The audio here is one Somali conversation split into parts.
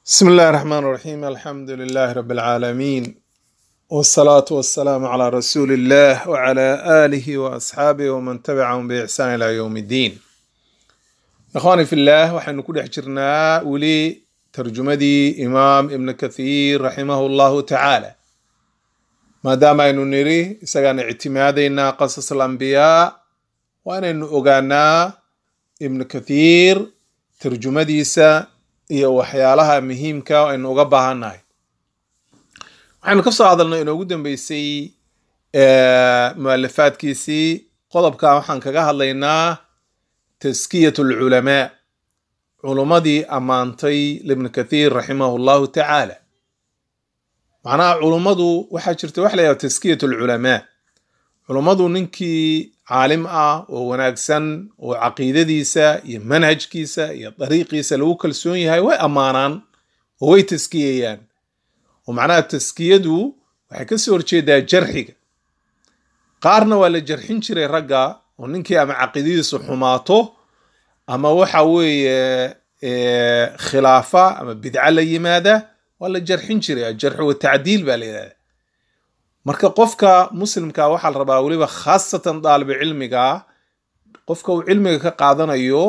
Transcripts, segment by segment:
بسم الله الرحمن الرحيم الحمد لله رب العالمين والصلاة والسلام على رسول الله وعلى آله وأصحابه ومن تبعهم بإحسان إلى يوم الدين إخواني في الله وحن كل حجرنا ولي ترجمدي إمام ابن كثير رحمه الله تعالى ما دام أنه نري سجن اعتمادنا قصص الأنبياء وأن أغانا ابن كثير ترجمديسا iyo waxyaalaha muhiimka aynu uga baahannahay waxaynu ka soo hadalnay inoogu dambeysay mualafaadkiisii qodobkan waxaan kaga hadlaynaa taskiyat alculamaa culummadii ammaantay libni kathiir raximahu llahu tacaala macnaha culummadu waxaa jirta wax la yidhaha taskiyat alculamaa culummadu ninkii caalim ah oo wanaagsan oo caqiidadiisa iyo manhajkiisa iyo dariiqiisa lagu kalsoon yahay way ammaanaan oo way taskiyayaan oo macnaha taskiyadu waxay ka soo horjeedaa jarxiga qaarna waa la jarxin jiray ragga oo ninkii ama caqiidadiisu xumaato ama waxa weeye khilaafa ama bidca la yimaada waa la jarxin jiray ajarxu watacdiil baa la yidhahda marka qofka muslimka waxaa la rabaa weliba khaasatan daalibu cilmiga qofka uu cilmiga ka qaadanayo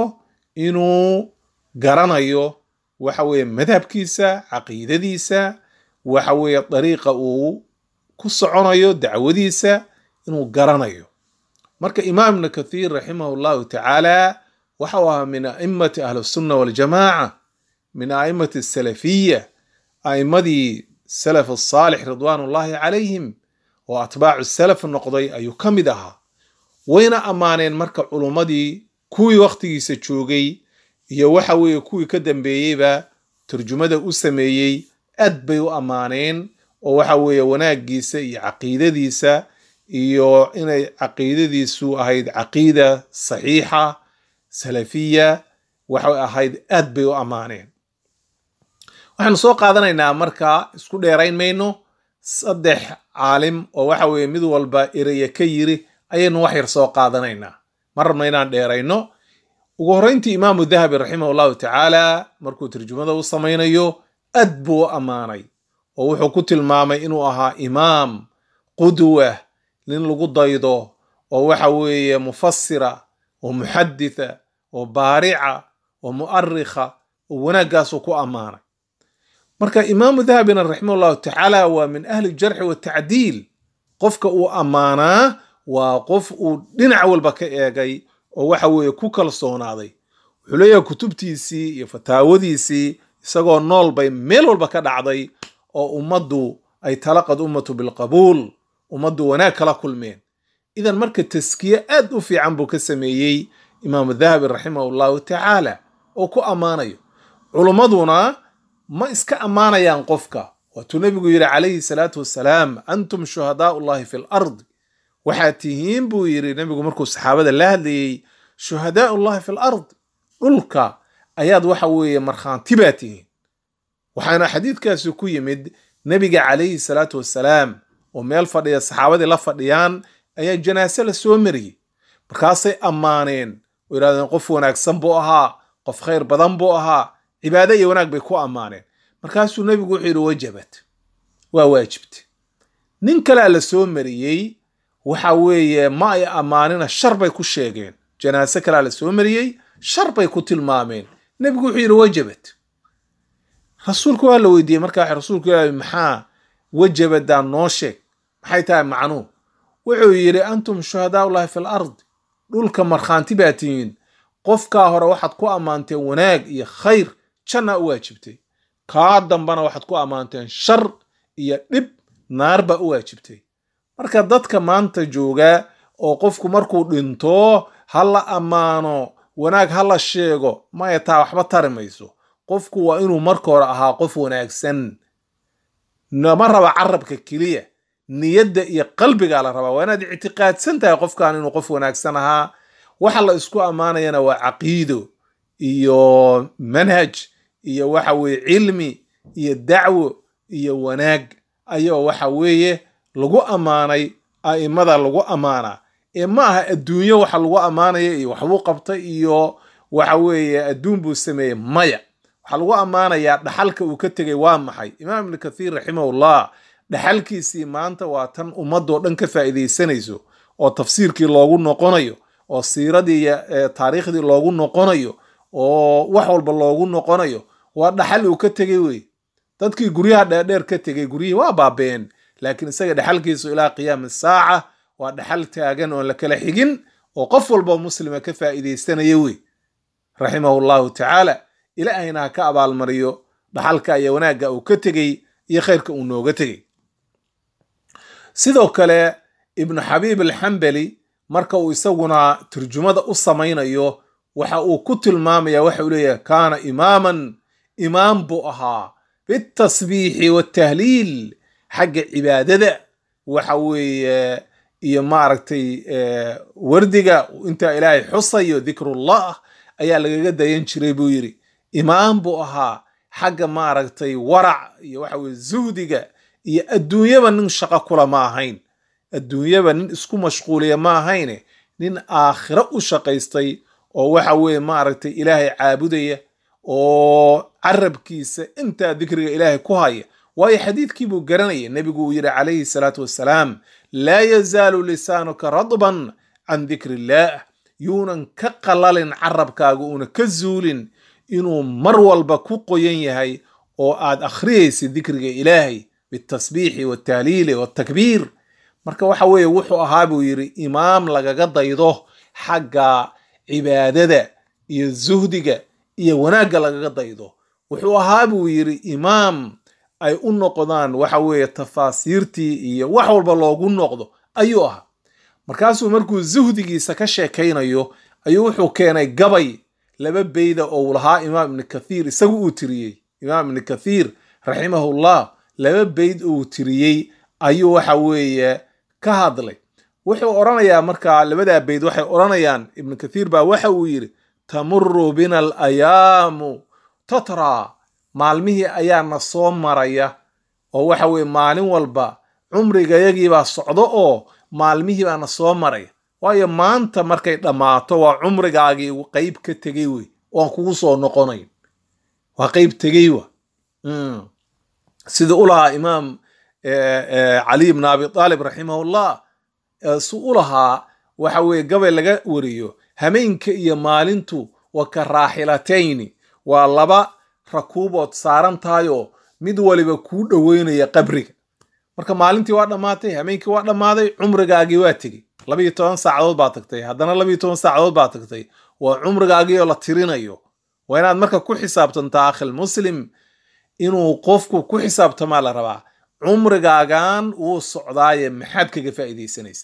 inuu garanayo waxa weeye madhabkiisa caqiidadiisa waxa weeye dariiqa uu ku soconayo dacwadiisa inuu garanayo marka imaam ibnu kathiir raximahu llahu tacaala waxa uu ahaa min a'immati ahlisunna waljamaaca min a'immati asalafiya a'immadii salaf asaalix ridwaan ullahi calayhim oo atbaacu salaf noqday ayuu ka mid ahaa wayna ammaaneen marka culummadii kuwii wakhtigiisa joogay iyo waxa weeye kuwii ka dambeeyeyba turjumada u sameeyey aad bay u ammaaneen oo waxa weeye wanaaggiisa iyo caqiidadiisa iyo inay caqiidadiisu ahayd caqiida saxiixa salafiya waxay ahayd aad bay u ammaaneen waxaanu soo qaadanaynaa marka isku dheerayn mayno saddex caalim oo waxa weeye mid walba ereye ka yiri ayaynu wax yar soo qaadanaynaa ma rabno inaan dheerayno ugu horreyntii imaamu dahabi raximah llahu tacaala markuu turjumada u samaynayo aad buu u ammaanay oo wuxuu ku tilmaamay inuu ahaa imaam qudwa nin lagu daydo oo waxa weeye mufasira oo muxaditha oo baarica oo mu'arikha oo wanaaggaasuu ku ammaanay marka imaamu dahabina raximah llahu tacaala waa min ahli jarxi watacdiil qofka uu ammaanaa waa qof uu dhinac walba ka eegay oo waxa weeye ku kalsoonaaday wuxuu leeyahay kutubtiisii iyo fataawadiisii isagoo nool bay meel walba ka dhacday oo ummaddu ay talaqad ummatu bilqabuul ummaddu wanaag kala kulmeen idan marka taskiye aad u fiican buu ka sameeyey imaamu dahabi raximahu llahu tacaala oo ku ammaanayo culummaduna ma iska ammaanayaan qofka waatuu nebigu yidhi calayhi salaatu wassalaam antum shuhadaau llahi fi lardi waxaad tihiin buu yidhi nebigu markuu saxaabada la hadlayey shuhadaau llahi fi lard dhulka ayaad waxa weeye markhaanti baa tihiin waxaana xadiidkaasi ku yimid nebiga calayhi salaatu wassalaam oo meel fadhiya saxaabadii la fadhiyaan ayaa janaase la soo mariyey markaasay ammaaneen oo yidhahdeen qof wanaagsan buu ahaa qof khayr badan buu ahaa cibaado iyo wanaag bay ku ammaaneen markaasuu nebigu wuxuu yidhi wajabat waa waajibta nin kalea la soo mariyey waxa weeye ma ay ammaanina shar bay ku sheegeen janaase kalea la soo mariyey shar bay ku tilmaameen nebigu wuxuu yidhi wajabat rasuulku waa la weydiiyey markaa rasuulku ilaahi maxaa wajabadaa noo sheeg maxay tahay macnuu wuxuu yidhi antum shuhadaau llahi fi lardi dhulka markhaanti baa tihiin qofkaa hore waxaad ku ammaanteen wanaag iyo khayr jannaa u waajibtay kaa dambana waxaad ku ammaanteen shar iyo dhib naar baa u waajibtay marka dadka maanta jooga oo qofku markuu dhinto ha la ammaano wanaag ha la sheego maya taa waxba tari mayso qofku waa inuu marka hore ahaa qof wanaagsan nama raba carabka keliya niyadda iyo qalbigaa la rabaa waa inaad ictiqaadsan tahay qofkan inuu qof wanaagsan ahaa waxa la isku ammaanayana waa caqiido iyo manhaj iyo waxa weeye cilmi iyo dacwo iyo wanaag ayoo waxa weeye lagu ammaanay a'immada lagu ammaanaa ee ma aha adduunyo waxa lagu ammaanaya iyo waxbuu qabtay iyo waxa weeye adduun buu sameeyey maya waxaa lagu ammaanayaa dhaxalka uu ka tegay waa maxay imaam ibnu kathiir raximahullah dhaxalkiisii maanta waa tan ummadoo dhan ka faa'iidaysanayso oo tafsiirkii loogu noqonayo oo siiradii iyo taariikhdii loogu noqonayo oo wax walba loogu noqonayo waa dhaxal uu ka tegey wey dadkii guryaha dheerdheer ka tegey guryihii waa baabeen laakiin isaga dhaxalkiisu ilaa qiyaami saaca waa dhaxal taagan oon la kala xigin oo qof walba muslima ka faa'iidaysanaya wey raximahu llahu tacaala ilaahayna ha ka abaalmariyo dhaxalka iyo wanaagga uu ka tegey iyo khayrka uu nooga tegey sidoo kale ibnu xabiib alxambali marka uu isaguna turjumada u samaynayo waxa uu ku tilmaamaya waxa uu leeyahay kaana imaaman imaam buu ahaa bitasbiixi watahliil xagga cibaadada waxa weeye iyo maaragtay wardiga intaa ilaahay xusayo dikrullah ayaa lagaga dayan jiray buu yidhi imaam buu ahaa xagga maaragtay warac iyo waxa weye zuhdiga iyo adduunyaba nin shaqo kula ma ahayn adduunyaba nin isku mashquuliya ma ahayne nin aakhiro u shaqaystay oo waxa weeye maaragtay ilaahay caabudaya oo carabkiisa intaa dikriga ilaahay ku haya waayo xadiidkii buu garanaya nebigu uu yidhi calayhi salaatu wassalaam laa yazaalu lisaanuka radban can dikri illaah yuunan ka qalalin carabkaaga uuna ka zuulin inuu mar walba ku qoyan yahay oo aad akhriyaysid dikriga ilaahay bitasbiixi waltahliili waltakbiir marka waxa weeye wuxuu ahaa buu yidhi imaam lagaga daydo xagga cibaadada iyo zuhdiga iyo wanaagga lagaga daydo wuxuu ahaa buu yidhi imaam ay u noqdaan waxa weeye tafaasiirtii iyo wax walba loogu noqdo ayuu ahaa markaasuu markuu zuhdigiisa ka sheekaynayo ayuu wuxuu keenay gabay laba beyda oo uu lahaa imaam ibni kathiir isagu uu tiriyey imaam ibni kathiir raximahullah laba beyd uu tiriyey ayuu waxa weeye ka hadlay wuxuu odhanayaa markaa labadaa beyd waxay odhanayaan ibnu kathiir baa waxa uu yidhi tamuru bina alayaamu tatra maalmihii ayaana soo maraya oo waxa weye maalin walba cumrigayagiibaa socdo oo maalmihii baana soo maraya waayo maanta markay dhammaato waa cumrigaagii qeyb ka tegey wey oan kugu soo noqonayn waa qeyb tegey wa sida u lahaa imaam cali bn abi aalib raximahullah su u lahaa waxa weye gabay laga wariyo hameenka iyo maalintu wa ka raaxilatayni waa laba rakuubood saaran tahayoo mid waliba kuu dhoweynaya qabriga marka maalintii waa dhammaatay hameenkii waa dhammaaday cumrigaagii waa tegey labiiyo toban saacadood baa tagtay haddana labiiyo toban saacadood baa tagtay waa cumrigaagii oo la tirinayo waa inaad marka ku xisaabtantaa akhil muslim inuu qofku ku xisaabtamaa la rabaa cumrigaagan wuu socdaaye maxaad kaga faa'iidaysanaysa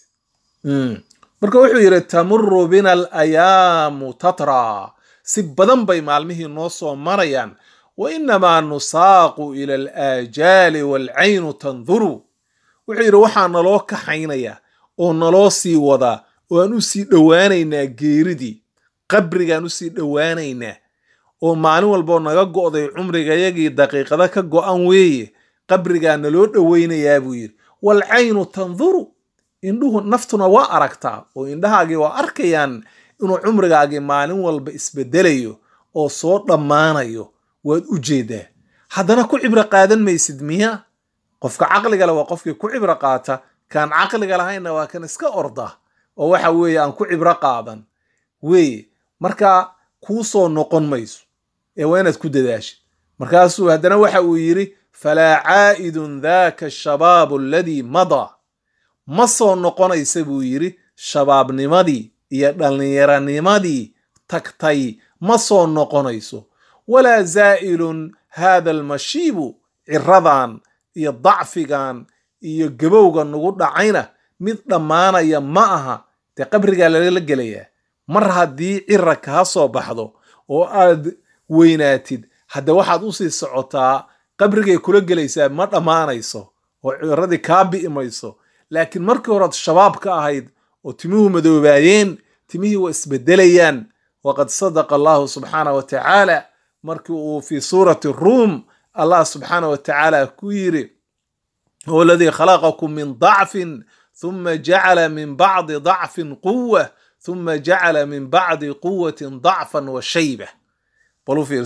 marka wuxuu yidhi tamuru bina alayaamu tatra si badan bay maalmihii noo soo marayaan wa inamaa nusaaqu ila alaajaali waalcaynu tanduru wuxuu yidhi waxaa naloo kaxaynayaa oo naloo sii wadaa oo aan u sii dhowaanaynaa geeridii qabrigaan usii dhowaanaynaa oo maalin walboo naga go'day cumrigayagii daqiiqada ka go'an weeye qabrigaa naloo dhowaynayaa buu yidhi waalcaynu tanduru indhuhu naftuna waa aragtaa oo indhahaagii waa arkayaan inuu cumrigaagii maalin walba isbedelayo oo soo dhammaanayo waad u jeedaa haddana ku cibro qaadan maysid miya qofka caqligale waa qofkii ku cibro qaata kaan caqliga lahaynna waa kan iska orda oo waxa weeye aan ku cibro qaadan weeye marka kuu soo noqon mayso ee waa inaad ku dadaashid markaasuu haddana waxa uu yidhi falaa caa'idun daaka ashabaabu aladii madaa ma soo noqonaysa buu yidhi shabaabnimadii iyo dhallinyaranimadii tagtay ma soo noqonayso walaa zaa'ilun haada almashiibu ciradan iyo dacfigan iyo gabowga nagu dhacayna mid dhammaanaya ma aha dee qabrigaa lala gelayaa mar haddii cira kaa soo baxdo oo aad weynaatid hadde waxaad usii socotaa qabrigay kula gelaysaa ma dhammaanayso oo ciradii kaa bi'i mayso laakiin markii horead shabaab ka ahayd oo timuhu madoobaayeen timihii waa isbedelayaan waqad sadaqa allahu subxaana wa tacaala markii uu fii suurati ruum allah subxaana wa tacaala ku yidhi huwa aladii khalaqakum min dacfin ثuma jacala min bacdi dacfin quwa ثuma jacala min bacdi quwatin dacfan wa shayba balu fiirso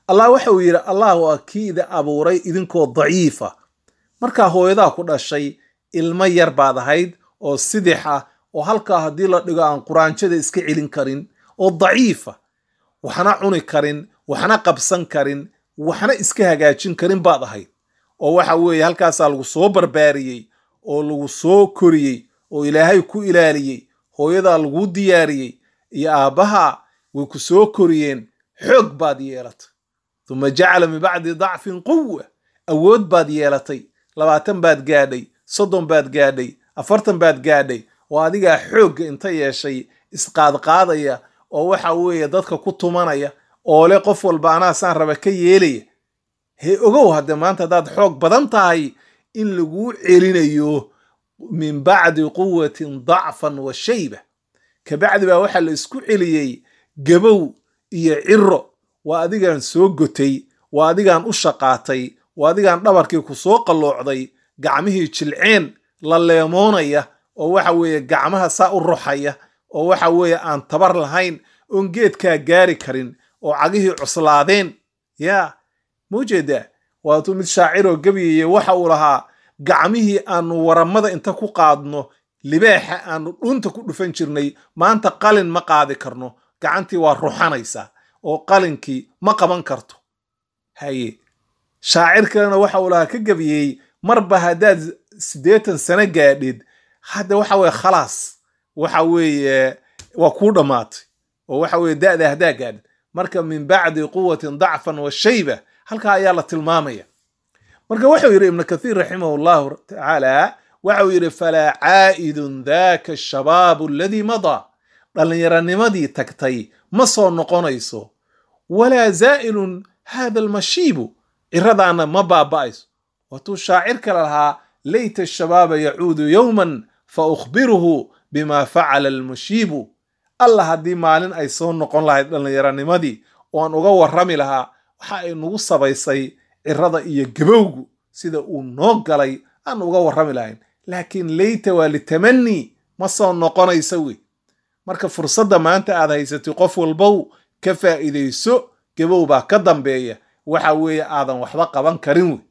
allah waxa uu yidhi allah waa kii idi abuuray idinkoo daciifa markaa hooyadaa ku dhashay ilmo yar baad ahayd oo sidix ah oo halkaa haddii la dhigo aan quraanjada iska celin karin oo daciifa waxna cuni karin waxna qabsan karin waxna iska hagaajin karin baad ahayd oo waxa weeye halkaasaa lagu soo barbaariyey oo lagu soo koriyey oo ilaahay ku ilaaliyey hooyadaa laguu diyaariyey iyo aabbaha way ku soo koriyeen xoog baad yeelatay uma jacala min bacdi dacfin quwa awood baad yeelatay labaatan baad gaadhay soddon baad gaadhay afartan baad gaadhay oo adigaa xoogga inta yeeshay isqaadqaadaya oo waxa weeye dadka ku tumanaya oo le qof walba anaa saan raba ka yeelaya hee ogow hadde maanta haddaad xoog badan tahay in laguu celinayo min bacdi quwatin dacfan wa shayba kabacdi baa waxaa la isku celiyey gabow iyo ciro waa adigaan soo gotay waa adigaan u shaqaatay waa adigaan dhabarkii ku soo qalloocday gacmihii jilceen la leemoonaya oo waxa weeye gacmaha saa u ruxaya oo waxa weeye aan tabar lahayn oon geedkaa gaari karin oo cagihii cuslaadeen yaa maujeedaa waatuu mid shaaciroo gebyaya waxa uu lahaa gacmihii aanu waramada inta ku qaadno libaaxa aanu dhunta ku dhufan jirnay maanta qalin ma qaadi karno gacantii waa ruxanaysaa oo qalinkii ma qaban karto haye shaacir kalena waxa uu lahaa ka gebiyey marba haddaad siddeetan sano gaadhid hadda waxa weye khalaas waxa weeye waa kuu dhammaatay oo waxa weye da'da haddaa gaadhid marka min bacdi quwatin dacfan wa shayba halkaa ayaa la tilmaamaya marka wuxuu yidhi ibnu kathiir raximah llahu tacaala waxau yidhi falaa caa'idun daka ashabaabu aladii madaa dhallinyaranimadii tagtay ma soo noqonayso walaa zaa'ilun hada almashiibu ciradaana ma baaba'ayso waatuu shaacir kale lahaa layta ashabaaba yacuudu yowman fa ukhbiruhu bima facala almashiibu alla haddii maalin ay soo noqon lahayd dhallinyaranimadii oo aan uga warrami lahaa waxa ay nagu sabaysay cirada iyo gabowgu sida uu noo galay aan uga warrami lahayn laakiin layta waa litamanii ma soo noqonaysa wey marka fursadda maanta aad haysatay qof walbow ka faa'iidayso gabow baa ka dambeeya waxa weeye aadan waxba qaban karin wey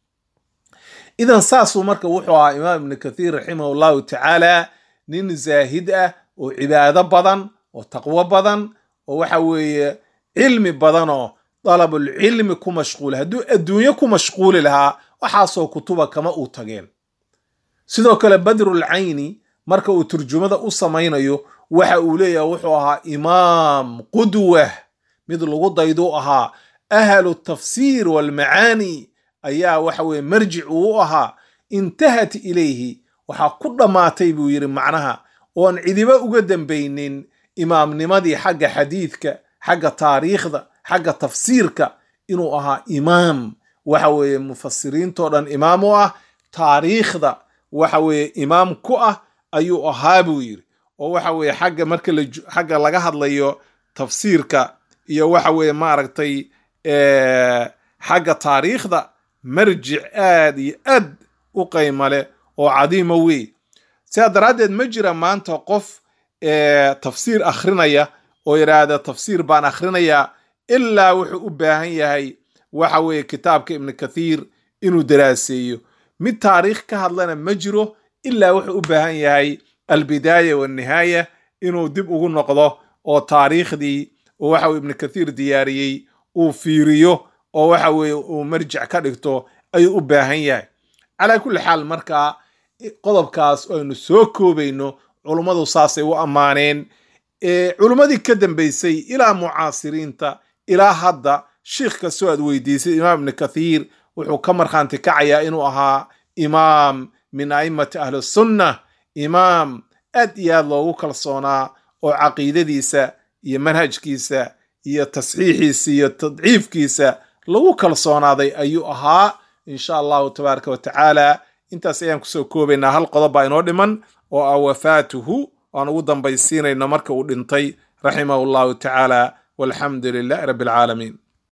idan saasuu marka wuxuu ahaa imaam ibnu kathiir raximah allahu tacaala nin zaahid ah oo cibaado badan oo taqwo badan oo waxa weeye cilmi badan oo dalabulcilmi ku mashquula hadduu adduunyo ku mashquuli lahaa waxaasoo kutuba kama uu tageen sidoo kale badrulcayni marka uu turjumada u samaynayo waxa uu leeyahay wuxuu ahaa imaam qudwah mid lagu daydu ahaa ahlu tafsiir walmacaani ayaa waxa weye marjic uu u ahaa intahat ilayhi waxaa ku dhammaatay buu yidhi macnaha oon cidiba uga dambaynin imaamnimadii xagga xadiidka xagga taariikhda xagga tafsiirka inuu ahaa imaam waxa weeye mufasiriintoo dhan imaam u ah taariikhda waxa weeye imaam ku ah ayuu ahaa buu yidhi oo waxa weeye xagga marka xagga laga hadlayo tafsiirka iyo waxa weeye maaragtay xagga taariikhda marjic aad iyo aad u qayma leh oo cadiima wey sidaa daraaddeed ma jira maanta qof tafsiir akhrinaya oo yidhaahda tafsiir baan akhrinayaa ilaa wuxuu u baahan yahay waxa weeye kitaabka ibnu kathiir inuu daraaseeyo mid taariikh ka hadlana ma jiro ilaa wuxuu u baahan yahay albidaaya walnihaaya inuu dib ugu noqdo oo taariikhdii oo waxa weye ibnu kathiir diyaariyey uu fiiriyo oo waxa weeye uu marjic ka dhigto ayuu u baahan yahay calaa kulli xaal markaa qodobkaas aynu soo koobayno culummadu saasay u ammaaneen culummadii ka dambaysay ilaa mucaasiriinta ilaa hadda shiikh kastoo aad weydiisay imaam ibnu kathiir wuxuu ka markhaanti kacayaa inuu ahaa imaam min a'immati ahlisunna imaam aad iyo aad loogu kalsoonaa oo caqiidadiisa iyo manhajkiisa iyo tasxiixiisa iyo tadciifkiisa lagu kalsoonaaday ayuu ahaa insha allahu tabaaraka wa tacaala intaas ayaan kusoo koobaynaa hal qodob baa inoo dhiman oo ah wafaatuhu aan ugu dambaysiinayno marka uu dhintay raximahu allahu tacaala walxamdu lilahi rabbi alcaalamiin